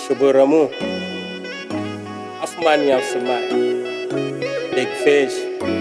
Shuboramu. Half money, half samai. Big fish.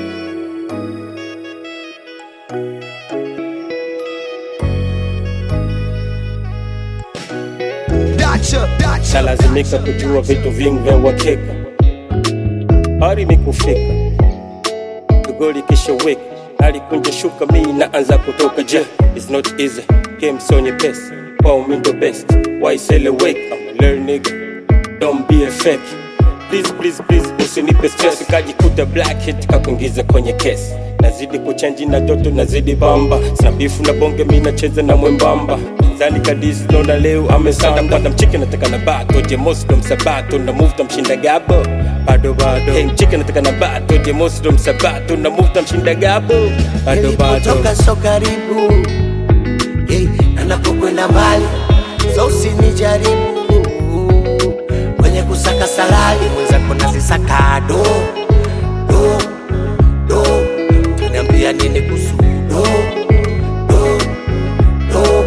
Dacha, dacha. Nalazimika kujua vitu vingi vya uhakika. Hali ni kufika goli kisha weka alikunja shuka, mi naanza kutoka je. It's not easy, game so nyepesi, kwao mi ndo best. Why celebrate? I'm a learn nigga, don't be a fake. Please, please, please, usinipe stress, kajikuta black hit kakuingiza kwenye kesi. Nazidi kuchanji na joto, nazidi bamba, sina bifu na bonge, mi nacheza na mwembamba zani kadisi nona leo amesanda mpanda mchike nataka na bato je mosdo msabato na move tamshinda gabo bado bado hey, mchike nataka na bato je mosdo msabato na move tamshinda gabo bado bado nilipotoka so karibu hey, na napokwenda mbali so usinijaribu kwenye kusaka salali mwenzako nazisaka do do do tuniambia nini kuhusu do do do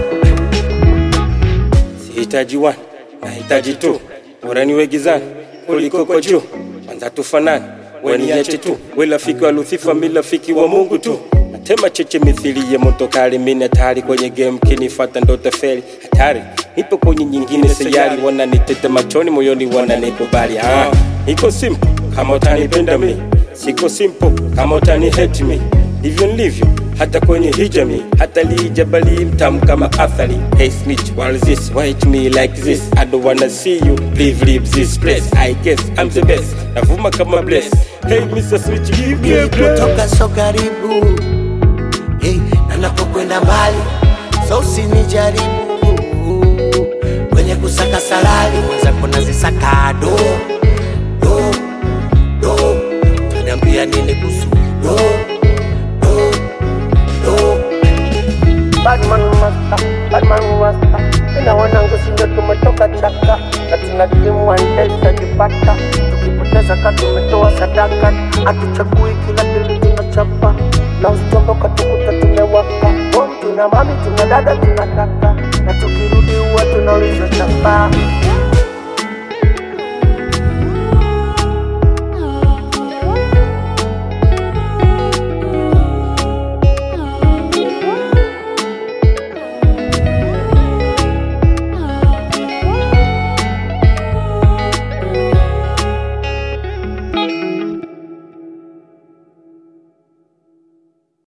sihitaji one nahitaji tu bora niwe gizani kuliko kwa juu kwanza tufanani weniache tu we rafiki wa Luthifa mi rafiki wa Mungu tu natema cheche mithili ya moto kali mimi hatari kwenye game kinifata ndo tafeli hatari nipo kwenye nyingine sayari wananitete machoni moyoni wananikubali ah iko simple kama utanipenda mi siko simple kama utani hate me ndivyo nilivyo hata kwenye hijami hata lijabali mtamu kama athari hey snitch while this wait me like this I don't wanna see you leave leave this place I guess I'm the best navuma kama bless hey Mr. Switch give me a break nilipotoka so karibu hey, na napokwenda mbali so usinijaribu kwenye kusaka salali mwenzako nazisaka do do do tuniambia nini kuhusu do do do Badman master, Badman master. Ina wanangu sindo tumetoka chaka na tuna timu waendesha jipata, tukipoteza ka tumetoa sadaka, hatuchagui kila dili tunachapa na usitomboka tukuta tumewaka. Oh, tuna mami tuna dada tuna kaka na tukirudi huwa tunauliza chapa